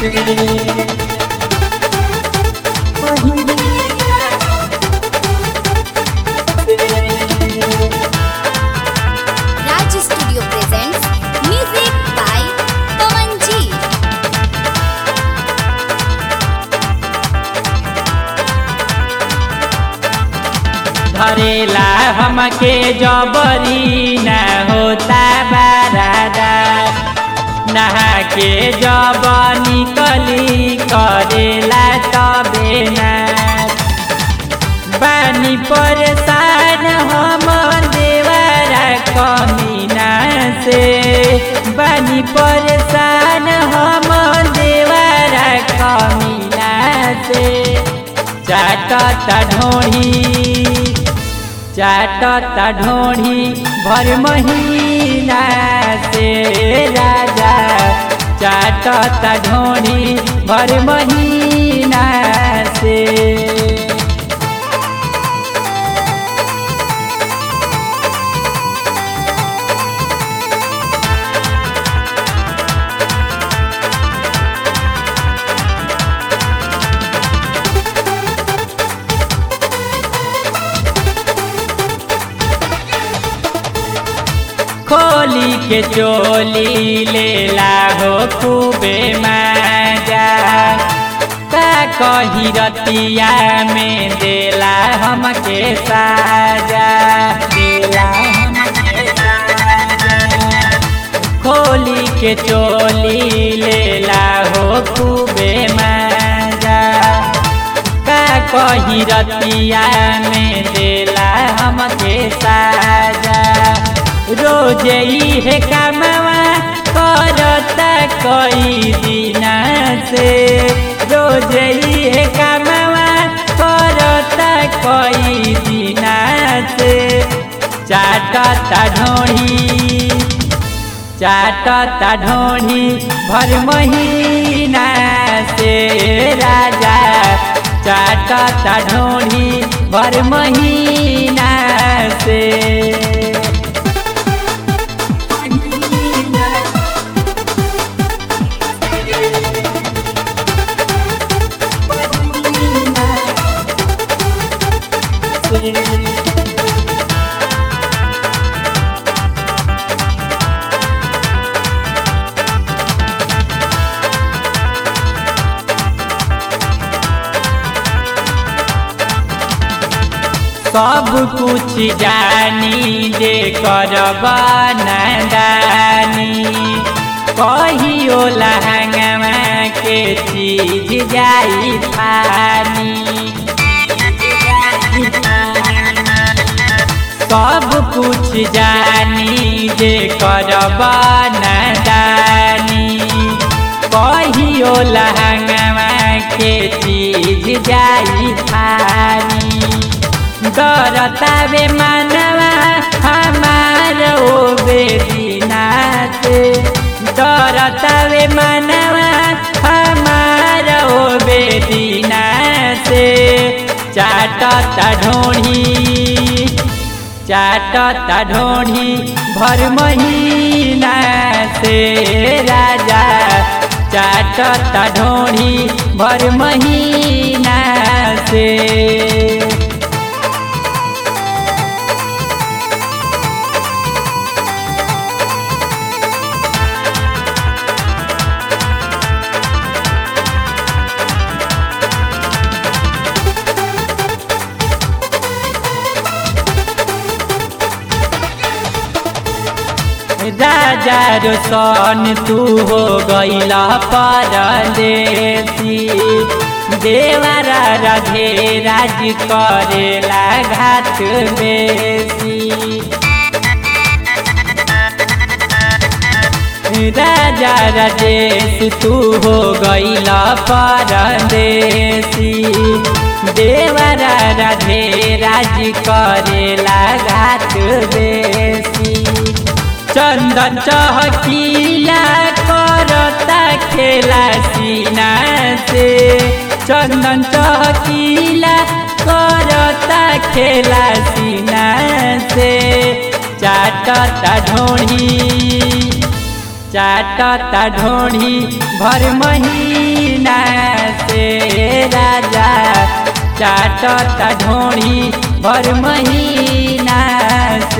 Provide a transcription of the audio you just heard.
Raj Studio presents music by Pawan G. धरेला हमके जबरी न होता बारादा नहा के जब निकली करेला तबे ना बानी परेशान हम देवरा कमीना से बानी परेशान हम देवरा कमीना से चाटता ढोढ़ी चाटता ढोढ़ी भर महीना से राजा चाटता ढोढ़ी भर महीना से खोली के चोली लेला हो खूबे मजा का कही रतिया में देला हमके साजा देला हमके साजा खोली के चोली लेला हो खूबे मजा का कही रतिया में देला हमके साजा रोज है कामवा करता कई दिना से रोज है कामवा करता कई दिना से चाटता ढोढ़ी चाटता ढोढ़ी भर महीना से राजा चाटता ढोढ़ी भर महीना से सब कुछ जानी जे करब नदानी कहियो लहंगवा के चीज जाई फानी सब कुछ जानी जे करब नदानी कहियो लहंगवा के चीज जाई फानी डरता बे मानवा हमार ओ बेदीना से डरता बे मानवा हमार ओ बेदीना से चाटता ढोढ़ी चाटता ढोढ़ी भर महीना से राजा चाटता ढोढ़ी भर महीना से राजा रोशन तू हो गईला परदेसी देवरा राधे राज करेला घाट बेसी राजा राजेश तू हो गईला परदेसी देवरा राधे राज करेला घाट बेसी चंदन चहकीला करता खेला सीना से चंदन चहकीला करता खेला सीना से चाटता ढोढ़ी चाटता ढोढ़ी भर महीना से राजा चाटता ढोढ़ी भर महीना से